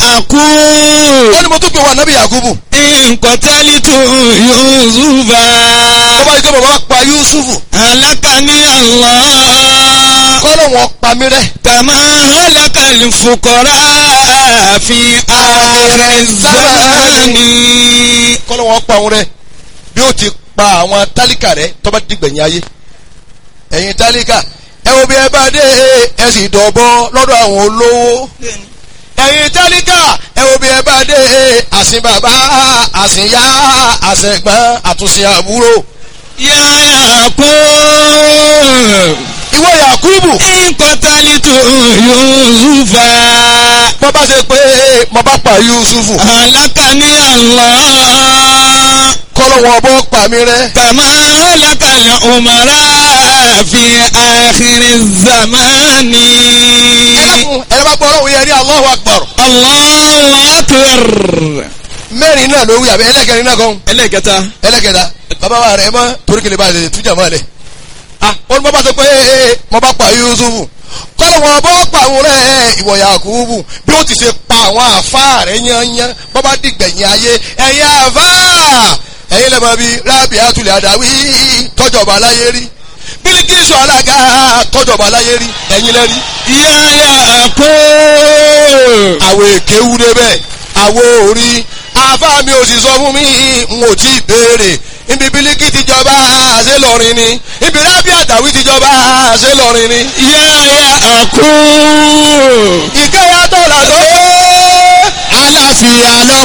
àkú. ó ní mo tún pè wá nábì yakubu nkọ̀tẹ́lítù yusufa. tó bá yí pé bàbá pa yusufu alakani allah. kọ́lọ̀ wọn pa mí rẹ́ kàmá halakali fukọrọ fi ààrẹ zamani. kọ́lọ̀ wọn pa òun rẹ́ bí ó ti pa àwọn tálíkà rẹ́ tó bá dìgbẹ̀yìn ayé ẹ̀yin tálíkà ẹ wo bí ẹ bá dé ẹ sì dọ̀bọ lọ́dọ̀ àwọn olówó ẹ̀yin tálíkà ẹ wo bí ẹ bá dé àsìn bàbá àsìn yá àsẹ̀gbọ́n àtúnṣe àbúrò yàrá kó. ìwọ yakubu nkọ̀tẹ́lítù yusufa. bọ́ bá ṣe pé mo bá pa yusufu alakani allah. kọ́lọ̀ wọn bọ́ pa mí rẹ́ كما هلك الأمراء في آخر الزمان ẹlẹ́kùn ẹ̀rọ bá gbọ́ ọlọ́run yẹn ní Allahu Akbar الله أكبر mẹ́rin náà ló wí àbí ẹlẹ́kẹrin náà kan ẹlẹ́kẹta ẹlẹ́kẹta bàbá wa rẹ̀ mọ́ torí kele bá lè tújà mọ́ lẹ̀ ah wọ́n bá bá sọ pé ee mo bá pa Yusufu kọ́lọ̀ wọn bọ́ pa àwọn rẹ̀ ìwọ Yakubu bí ó ti ṣe pa àwọn àfa rẹ̀ yányán bọ́ bá dìgbẹ̀yìn ayé ẹ̀yin àfa ẹ̀yin lẹ́mọ̀ bíi rábì àtúlẹ̀ àdáwí tọ́jọba aláyé rí Bílíkísù alága tọ́jọba aláyé rí ẹ̀yin lẹ́rí يا كو àwọ̀ èké wú débẹ̀ àwọ̀ orí àfa mi ò sì sọ fún mi n ò tí ì béèrè ibi bílíkì ti jọba ṣé lọrin ni ibi rábì àtàwí ti jọba ṣé lọrin ni. يا كو ìkẹyà tó là tó aláfíà lọ